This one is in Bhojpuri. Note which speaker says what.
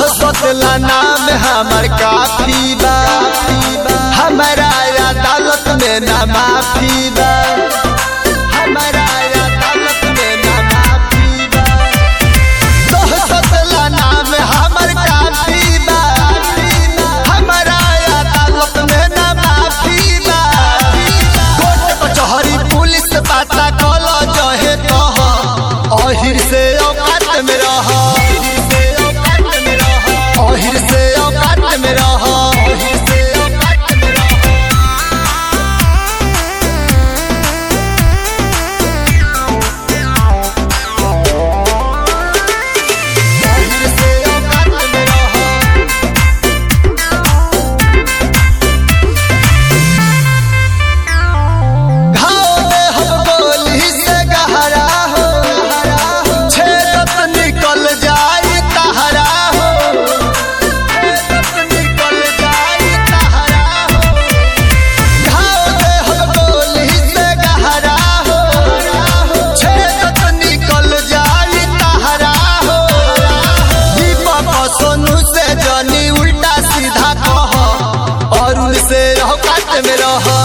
Speaker 1: दहशतला नाम हमर काफी बा हमारा अदालत में ना माफी बा हमारा अदालत में ना माफी बा दहशतला नाम हमर काफी बा हमारा अदालत में ना माफी बा कोर्ट कचहरी पुलिस पता कल जहे कह अहिर से औकात में रह अहिर से औकात में रह अहिर से औकात में रह अहिर से औकात में रह घाव में हम गोली से गहरा हो छेदत निकल जाई तहरा हो छेदत निकल जाई तहरा हो घाव में हम गोली से गहरा हो छेदत निकल जाई तहरा हो दीपक सोनू से जनी उल्टा सीधा कह और से औकात में रह